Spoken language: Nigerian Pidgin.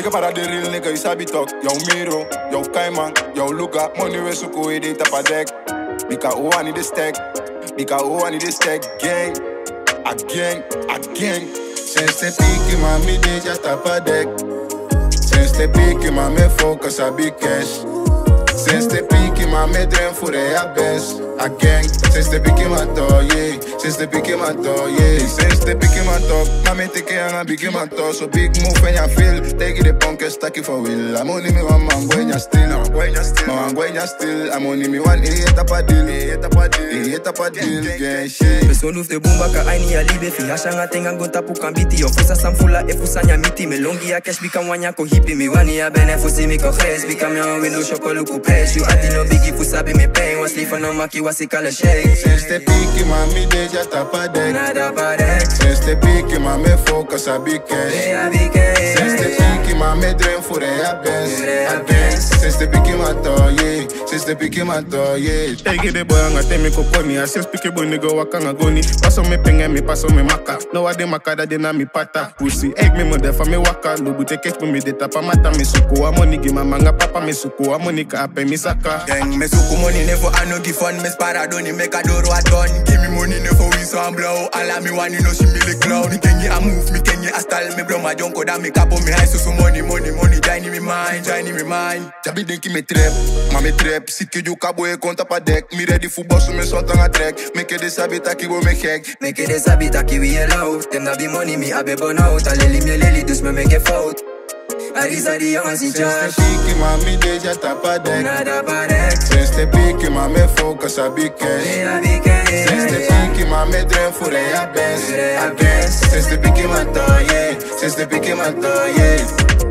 Ik heb para de real nigga, you sabi talk. Jouw Miro, jouw Kaiman, jouw Luca. Money we suko we de tapa dek. Bika o ani de stack. Bika o ani de stack. Gang, again, again. Sinds de piki mami de ja tapa dek. Sinds de piki mami focus abi cash. Sinds de piki mami dream voor de ja best. Again, sinds de piki man to, yeah. Sinds de piki man to, yeah. Sinds de piki man to, mami teke anga bigi man to. So big move en ya feel. Take the punk and stack it for will. I'm only me one man, when ya still. When ya still, man, when ya still. I'm only me one, eh, tapa deal. Eh, tapa deal. Eh, tapa deal, gang shit. Person hoeft de boomba ka aini ya libe fi hashanga tenga ngonta pu kambiti Yo fusa samfula e fusa nya miti Me longi ya cash bika wanya ko hippie Mi wani ya bene fusi mi ko gres Bika mi on window shoko luku pes You ati no biggie fusa bi me pain Was lief no maki wasi kale shake Sinds de piki mami de ja tapa dek. Nada parek Sinds de piki mami focus abi cash. Hey abike Sinds de piki mami dream voor de ja best. Voor de ja Again, best. sinds de piki man to, yeah. Sinds de piki man to, yeah. Take the boy anga temi kokoni Asis piki boy nigga wakanga goni Paso me penge mi paso me maka No ade maka da de na mi pata Pussy egg me mother fa me waka Lubu te catch me me de tapa mata me suko Amoni gi manga papa me suko Amoni ka ape mi saka Gang, me suku money never I no give fun Me spara doni make a doro a done Give me money never we some blow All of me want you know she me the clown Me kenye a move, me kenye a style Me blow my jonko da me capo me high so so money money money Join in me mind, join in me mind Jabi denki me trap, maar me trap Ziet que you kabo e konta pa dek Mi ready voor bossen, me zot aan het trek Make de sabi taki wo me gek Make it sabi taki we allow Them na be money me abe burn out A lely me lely dus me make it fout Arisa die jongens in Sinds de charge piki mami de ja tapa dek Nada parek Sinds de piki mami focus abi cash Hey abike Sinds de piki mami dream voor de ja best Again, sinds de piki man to, yeah Sinds de piki man to, yeah